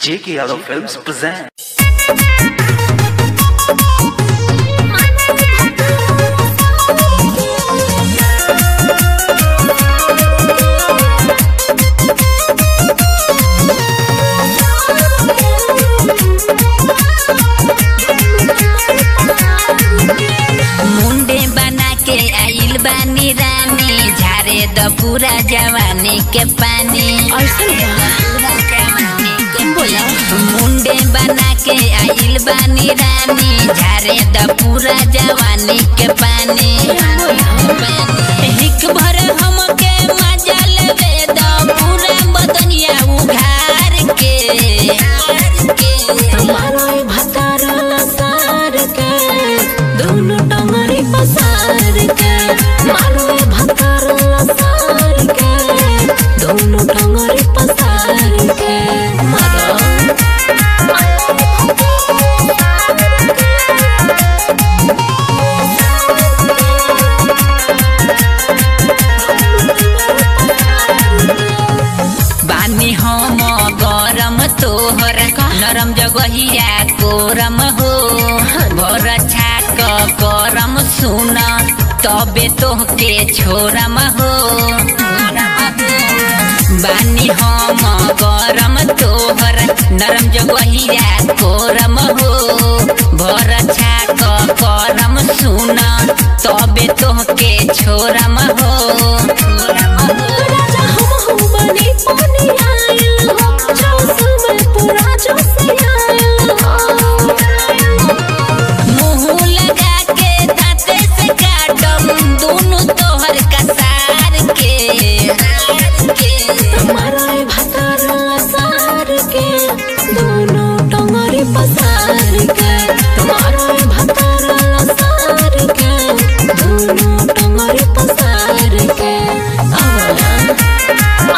J.K. Yadav Films present. मुंडे बना के आइल बानी रानी झारे द पूरा जवानी के पानी पूरा जवानी के बोला मुंडे बना के आइल बानी रानी झारे द पूरा जवानी के पानी हिक भर हमके मजा लेवे द पूरा बदनिया उघार के मारोय भतार सार के दोनों टंगरी पसार के मारोय भतार सार के दोनों टंगरी पसार के मारो बानी हम गरम तोहर नरम जगहिया कोरम हो भर छाक करम सुन तबे तोहके छोरम हो बानी हम गरम तोहर नरम जगहिया कोरम हो भर छाक करम सुन तबे तोहके छोरम हो राजा हम हम बनी पानी आयल हो जोश में पूरा जोश आयल हो मुंह लगा के दांते से काटम दोनों तोहर कसार के मारोय भतार सार के दोनों टंगरी पसार के मारोय भतार सार के दोनों टंगरी पसार के आवला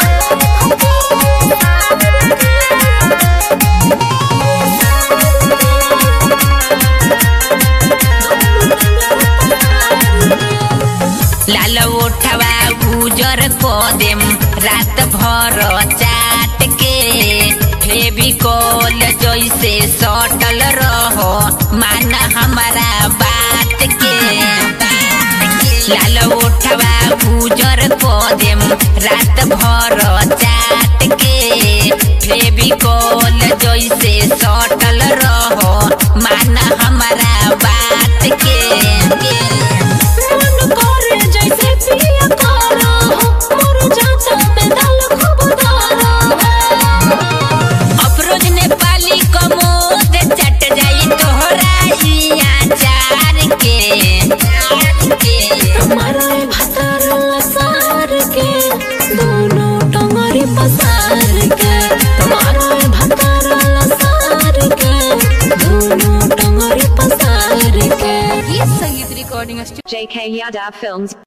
लाल ओठवा गुजर को देम रात भर चाट के फेविकोल जैसे सटल रहो मान हमारा बात के लाल ओठवा गुजर को देम रात भर चाट के फेविकोल जैसे सटल रहो मान हमारा बात के मन करे जैसे पिया तारा हो मोर जाता में दाल खूब धारा अफरोज नेपाली कमोद चट जाई तोहरा ई आचार के मारोय भतार सार के दोनों टंगरी पसार के मारोय भतार सार के दोनों टंगरी पसार के JK Yadav Films